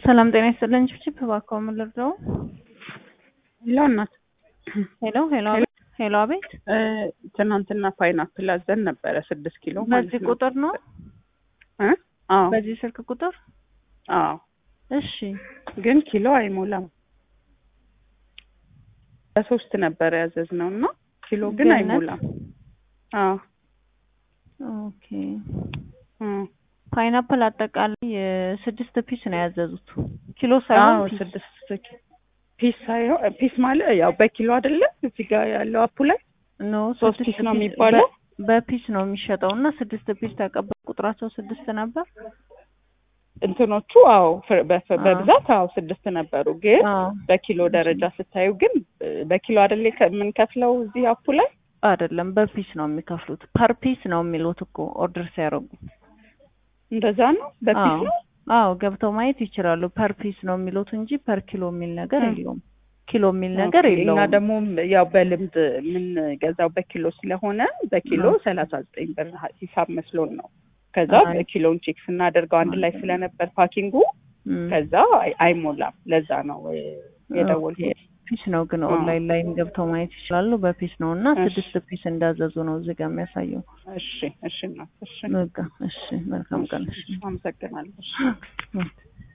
ሰላም ጤና ይስጥልን። ችፕ እባክዎ ምን ልርዳው? ሄሎ እናት ሄሎ ሄሎ አቤት ሄሎ አቤት። እ ትናንትና ፓይናፕል አዘን ነበረ ስድስት ኪሎ ማለት በዚህ ነው። ቁጥር ነው? እ አዎ በዚህ ስልክ ቁጥር? አዎ እሺ ግን ኪሎ አይሞላም። በሶስት ነበረ ያዘዝነው እና ኪሎ ግን ገነት? አይሞላም። አዎ ኦኬ። እ ፓይናፕል አጠቃላይ የስድስት ፒስ ነው ያዘዙት። ኪሎ አዎ ሳይሆን ፒስ። ስድስት ኪ- ፒስ ሳይሆን ፒስ ማለት ያው በኪሎ አይደለ እዚህ ጋር ያለው አፑ ላይ ኖ ሶስት ስድስት ፒስ ነው ፒስ የሚባለው? በ- በፒስ ነው የሚሸጠው እና ስድስት ፒስ ተቀበል ቁጥራቸው ስድስት ነበር። እንትኖቹ አዎ ፍር- በፍ- አዎ። በብዛት አዎ ስድስት ነበሩ። ግን አዎ በኪሎ ደረጃ ስታዩ ግን እ በኪሎ አይደለ ከ- የምንከፍለው እዚህ አፑ ላይ አይደለም በፒስ ነው የሚከፍሉት። ፐር ፒስ ነው የሚሉት እኮ ኦርደር ሲያደርጉ። እንደዛ ነው በፒስ አዎ ነው። አዎ ገብተው ማየት ይችላሉ። ፐር ፒስ ነው የሚሉት እንጂ ፐር ኪሎ የሚል ነገር እ። የለውም። ኪሎ የሚል ነገር ኦኬ። የለውም። እና ደግሞ ያው በልምድ የምንገዛው በኪሎ ስለሆነ በኪሎ አዎ። ሰላሳ ዘጠኝ ብር ሂሳብ መስሎን ነው። ከዛ አይ። በኪሎን ቼክ ስናደርገው አንድ ላይ ስለነበር ፓኪንጉ እም። ከዛ አይ- አይሞላም። ለዛ ነው እ የደወልኩት። ፒስ ነው ግን አዎ። ኦንላይን ላይም ገብተው ማየት ይችላሉ። በፒስ ነው እና እሺ። ስድስት ፒስ እንዳዘዙ ነው እዚህ ጋር የሚያሳየው። እሺ እሺ እናት እሺ በቃ እሺ፣ መልካም ቀን። እሺ አመሰግናለሁ። እሺ። እም።